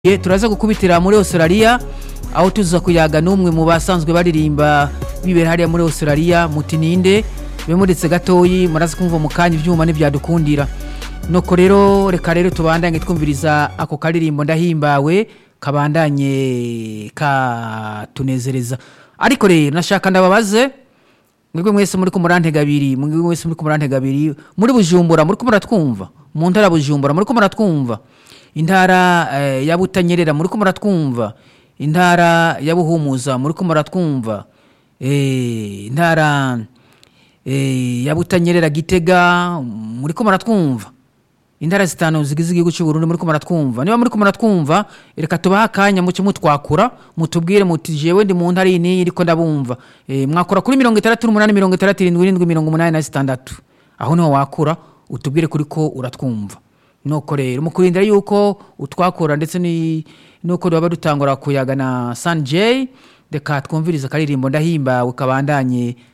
Ye, turaza gukubitira muri australia aho tuza kuyaga n'umwe mu basanzwe baririmba bibera hariya muri australia muti ninde bemuretse gatoyi muraza kumva mu kanya ivyuma ntivyadukundira nuko rero reka rero tubandanye twumviriza ako karirimbo ndahimbawe kabandanye katunezereza ariko rero nashaka ndababaze mwebwe mwese muri kumurantega abiri mwebwe mwese muri kumurantega abiri muri bujumbura muri kumuratwumva mu ntara bujumbura muri kumuratwumva intara eh, ya butanyerera muri kumuratwumva intara ya buhumuza muri kumuratwumva eh, intara eh, ya butanyerera gitega muri kumuratwumva intara zitanu zigize igihugu cy'u Burundi muri ko muratwumva niba muri ko muratwumva reka tubahe akanya muce mutwakura mutubwire muti jewe ndi mu ntara iyi n'iyi ariko ndabumva e, mwakora kuri mirongo itandatu n'umunani mirongo itandatu irindwi irindwi mirongo umunani na zitandatu aho niho wakura utubwire kuri ko uratwumva nuko rero mu kurindira yuko utwakura ndetse ni- nuko baba dutangura kuyaga na San J reka twumvirize akaririmbo ndahimbawe kabandanye